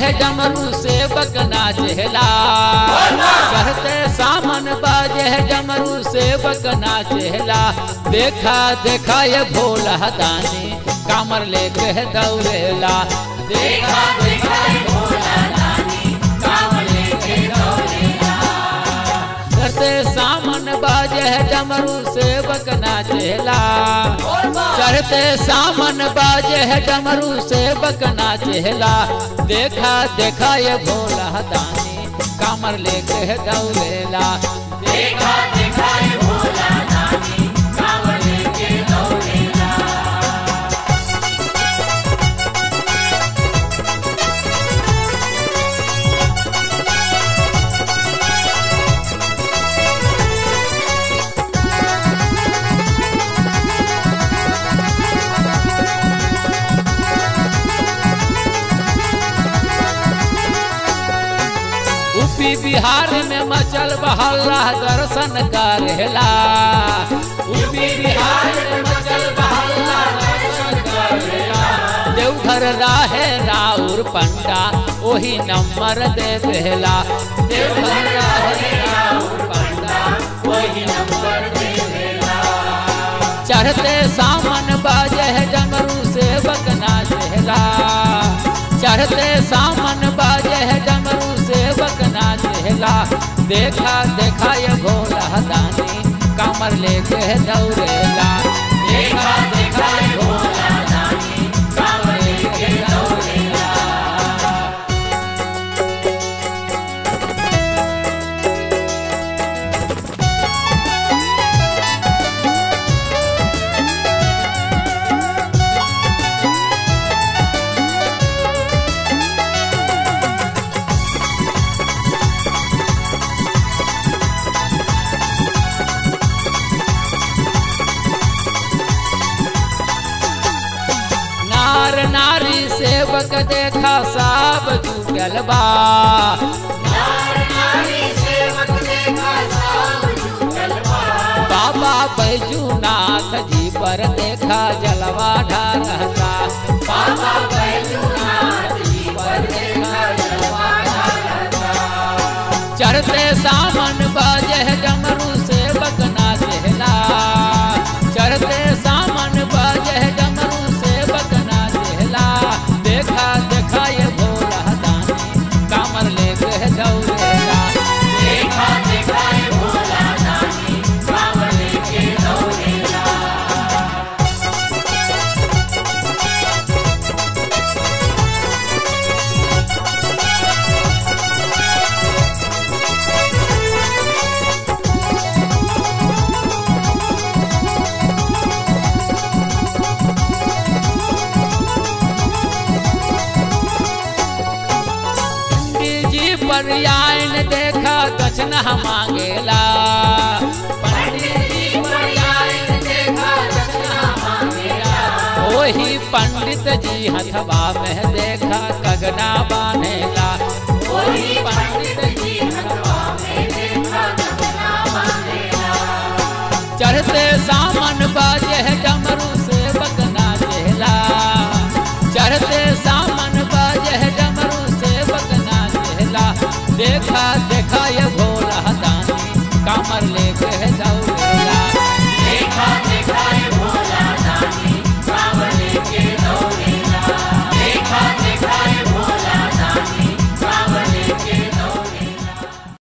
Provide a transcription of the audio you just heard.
डमरू सेवक नाचेला चढ़ते सामन बाजे डमरू सेवक नाचेला देखा देखा ये भोला दानी कामर लेके दौड़ेला देखा देखा ये भोला दानी कामर लेके दौड़ेला चढ़ते सामन बाजे डमरू सेवक नाचेला चढ़ते सामन बाजे है डमरू सेवक नाचेला देखा देखा ये भोला दानी कामर लेके है दौड़ेला देखा देखा ये भोला दानी कामर लेके दौड़ेला यूपी बिहार में मचल बहल्ला दर्शन करेला यूपी बिहार में मचल बहल्ला दर्शन करेला देवघर राहे राउर पंडा वही नंबर दे देला देवघर राहे राउर पंडा वही नंबर दे देला चढ़ते सामन बाजे है डमरू सेवक नाचेला चढ़ते सामन बाजे है डमरू सेवक नाचेला देखा देखा ये भोला दानी कमर लेके दौड़ेला देखा देखा ये भोला दानी कमर लेके दौड़ेला नार नारी सेवक देखा सब जुगल बा बाबा बैजूनाथ जी पर देखा जलवा ढारता बाबा बैजूनाथ जी पर देखा जलवा ढारता चढ़ते सामन बाजे डमरू सेवक नाचेला चढ़ते सामन बाजे डमरू सेवक नाचेला देखा देखा ये भोला दानी कामर लेके दौड़ेला देखा देखा ये भोला दानी कामर लेके दौड़ेला पंडित जी पर्यायन देखा दक्षिणा मांगेला पंडित जी पर्यायन देखा दक्षिणा मांगेला वही पंडित जी हथवा में देखा कगना बांधेला वही पंडित